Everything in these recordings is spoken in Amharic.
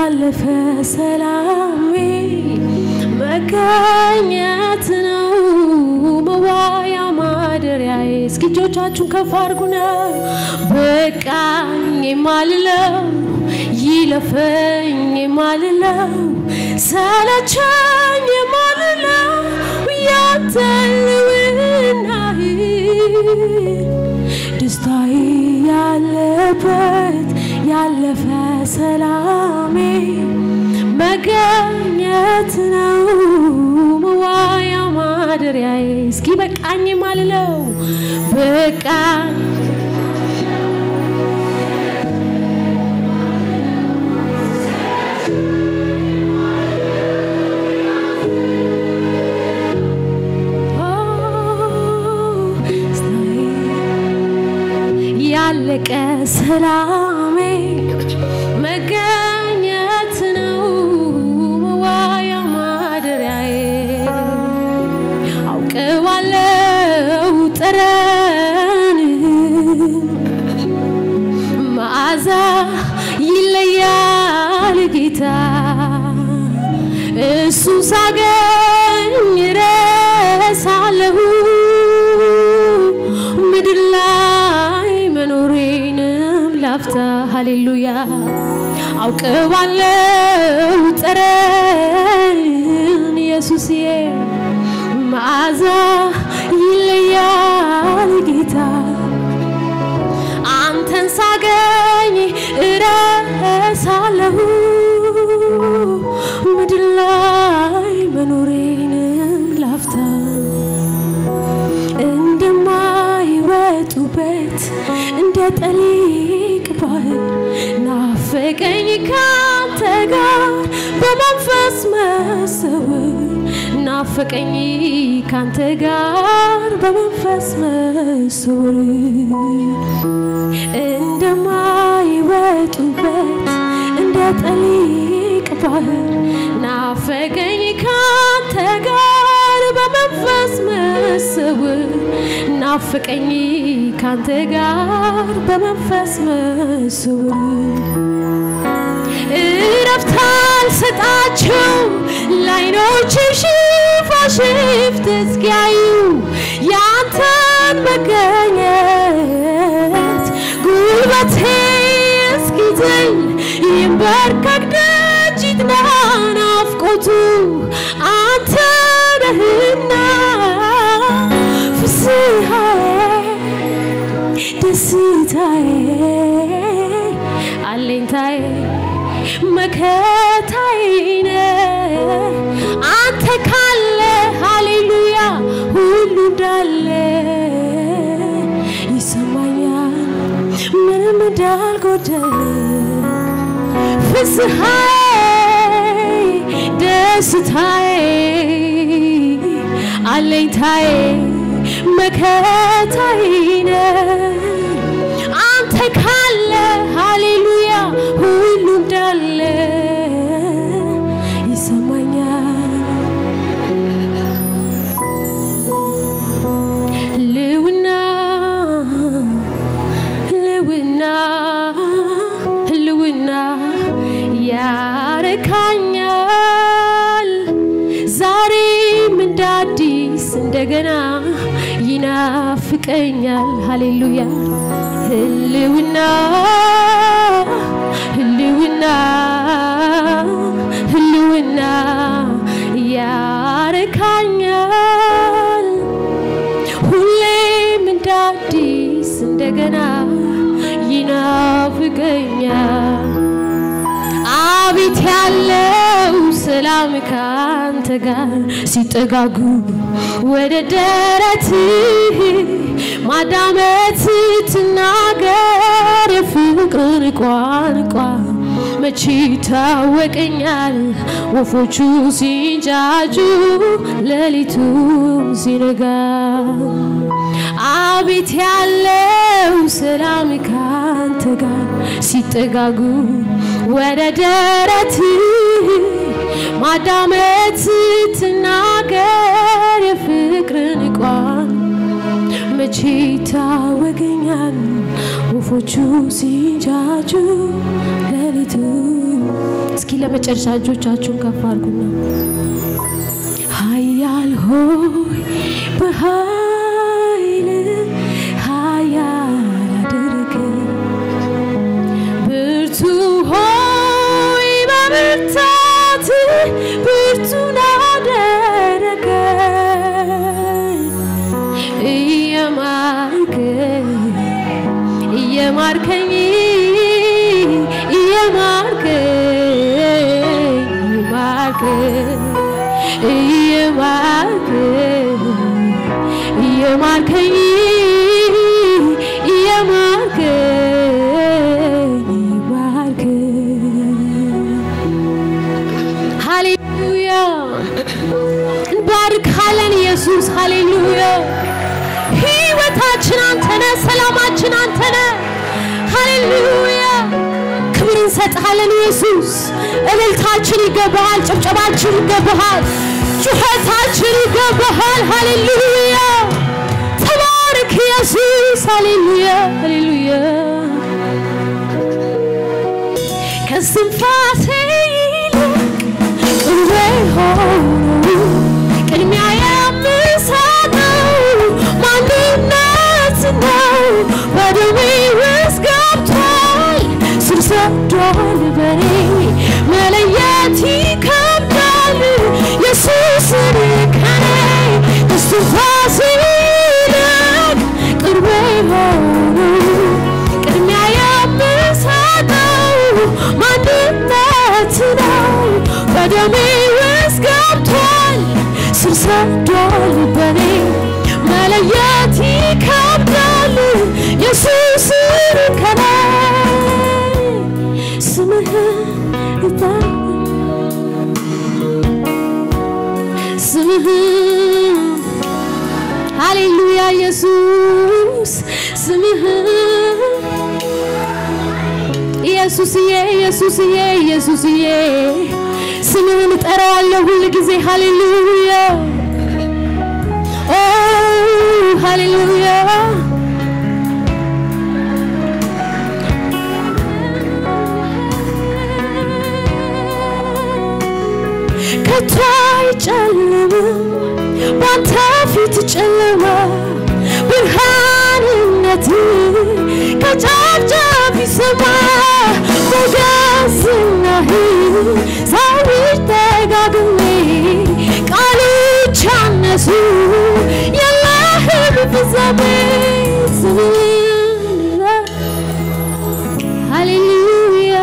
ያለፈ ሰላሜ መገኘት ነው መዋያ ማደሪያዬ። እስኪ እጆቻችሁን ከፍ አድርጉና በቃኝ የማልለው ይለፈኝ የማልለው ሰለቸኝ የማልለው ያንተ ልውናህ ደስታዬ ያለበት ያለፈ ሰላሜ መገኘት ነው መዋያ ማደሪያዬ። እስኪ በቃኝ ማልለው በቃኝ ያለቀ ሰላሜ መገኘት ነው መዋያ ማደሪያዬ። አውቀዋለው ጠረን መዓዛ ይለያል ጌታ እሱ ሳገኝ ረሳለሁ ምድር ላይ መኖሬንም ላፍታ ሃሌሉያ አውቀዋለው ጠረን ኢየሱስዬ መዓዛ ይለያል ጌታ አንተን ሳገኝ እረሳለሁ ምድር ላይ መኖሬንም ላፍታ እንደማይወጡበት እንደ ጠሊቅ ባህር ናፈቀኝ ካንተ ጋር በመንፈስ መሰወር ናፈቀኝ ካንተ ጋር በመንፈስ መሰወር እንደማይወጡበት እንደ ጠሊቅ ባህር ናፈቀኝ ካንተ ጋር በመንፈስ መሰወር ናፈቀኝ ካንተ ጋር በመንፈስ መሰወር እረፍት አልሰጣቸው ላይኖች ሽፋሽፍት እስኪያዩ ያንተን መገኘት ጉልበቴ እስኪዝል ይንበርከክ ደጅ ይጥና ናፍቆቱ አንተ ነህና ፍስሐዬ ደስታዬ አለኝታዬ መከታዬ ነህ አንተ ካለ ሃሌሉያ ሁሉ እንዳለ ይሰማኛል ምንም እንዳልጎደለ ፍስሐዬ ደስታዬ አለኝታዬ መከታዬ ነህ አንተ ካለ ሃሌሉያ ሁሉ እንዳለ ይሰማኛል። ህልውና ህልውና ህልውና ያረካኛል ዛሬም እንደ አዲስ እንደገና ይናፍቀኛል። ሃሌሉያ ህልውና ህልውና ህልውና ያረካኛል ሁሌም እንደ አዲስ እንደገና ይናፍቀኛል። አቤት ያለው ሰላም ካንተ ጋር ሲጠጋጉ ወደ ደረትህ ማዳመት ትናገር የፍቅር ቋንቋ መቼ ይታወቀኛል ወፎቹ ሲንጫጩ ሌሊቱም ሲነጋ አቤት ያለው ሰላም ካንተ ጋር ሲጠጋጉ ወደ ደረት ማዳመጥ ትናገር የፍቅርን ቋን መቼ ይታወቀኛል ወፎቹ ሲንጫጩ ሌሊቱ እስኪ ለመጨረሻ እጆቻችሁን ከፍ አድርጉና ኃያል ሆይ በኃይል ኃያል አደረገኝ ብርቱ ሆይ በብርታት ብርቱን አደረገኝ እየማርከኝ እየማርከኝ እየማርከኝ እየማርከኝ እየማርከኝ እየማርከኝ እየማርከኝ ሃሌሉያ እንባርካለን ኢየሱስ ሃሌሉያ ህይወታችን አንተነ ሰላማችን አንተነ ሃሌሉያ ክብር እንሰጥሃለን ኢየሱስ እልልታችን ይገባሃል ጭብጨባችን ይገባሃል ጩኸታችን ይገባሃል ሃሌሉያ ተባረክ ኢየሱስ ሃሌሉያ ሃሌሉያ ከስንፋሴ ይልቅ ቅርቤ ሆኖ ቅድሚያ የምሰጠው ማንነት ነው በደሜ ውስጥ ገብቷል ስር ሰዷል በኔ መለየት ይከብዳል ኢየሱስን ከኔ ከስንፋሴ ይልቅ ቅርቤ ሆኖ ቅድሚያ የምሰጠው ማንነት ነው በደሜ ውስጥ ገብቷል ስር ሰዷል በኔ መለየት ይከብዳል ኢየሱስን ከኔ ስምህን እጠራ ስምህን ሃሌሉያ ኢየሱስ ስምህን ኢየሱስዬ ኢየሱስዬ ኢየሱስዬ ስምህን እጠራዋለሁ ሁል ጊዜ ሃሌሉያ ኦ ሃሌሉያ ከቶ አይጨልምም ባንተ ፊት ጨለማ ብርሃንነት ከጫፍ ጫፍ ይሰማ ሞገስናህ ሰዎች ደጋግሜ ቃሎች አነሱ የለህም ፍጻሜ ስምህን ሃሌሉያ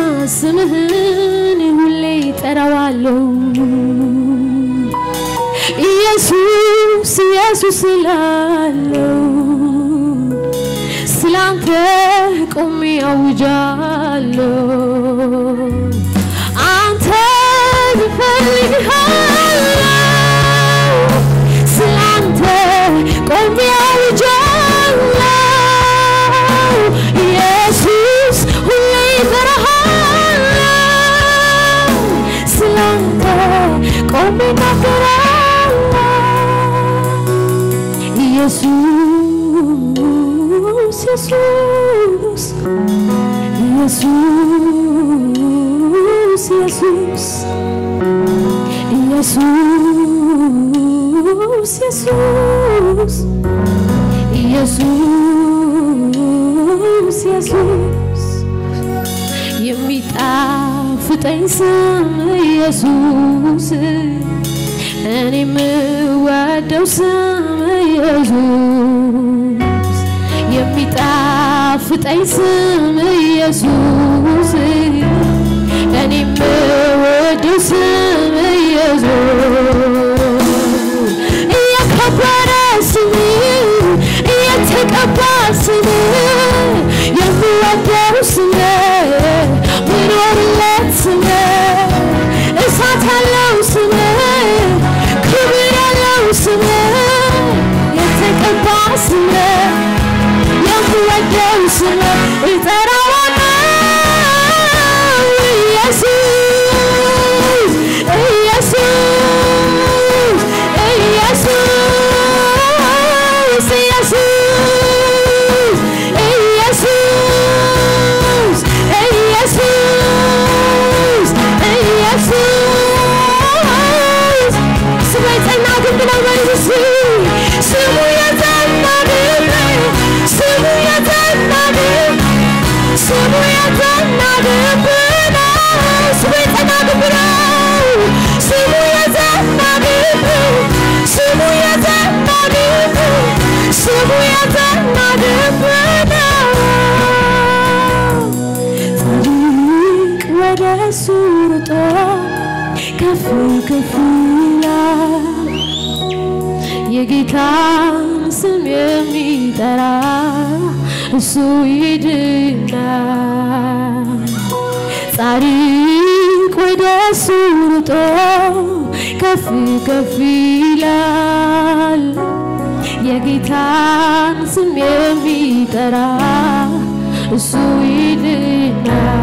ስምህን ሁሌ ይጠራዋለሁ ኢየሱስ ኢየሱስ ስላለው ስላንተ ቆሜ አውጃለሁ አንተ እፈልግሃለሁ ስላንተ ቆሜ አውጃለሁ ኢየሱስ ሁሌ እጠራሃለሁ ስላንተ ቆሜ እናገራለሁ ኢየሱስ ኢየሱስ ኢየሱስ ኢየሱስ ኢየሱስ ኢየሱስ ኢየሱስ ኢየሱስ የሚጣፍጠኝ ስም ኢየሱስ እኔ የምወደው ስም ኢየሱስ የሚጣፍጠኝ ስም ኢየሱስ እኔ የምወደው ስም ኢየሱስ እየከበረ ስም እየተቀባ ስም የምወደው ስም ምኖርለት ስም እሳት ያለው ስም ክብር ያለው ስም የተቀባ ስም የምወደው ስም እጠራዋለሁ ኢየሱስ ኢየሱስ ኢየሱስ ኢየሱስ የጸና ግንብ ነው ስሙ የጸና ግንብ ነው ስሙ የጸና ግንብ ስሙ የጸና ግንብ ስሙ የጸና ግንብ ነው ጻድቅ ወደ እሱ ሩጦ ከፍ ከፍ ይላል የጌታን ስም የሚጠራ እሱ ይድናል። ጻድቅ ወደ እሱ ሩጦ ከፍ ከፍ ይላል። የጌታን ስም የሚጠራ እሱ ይድናል።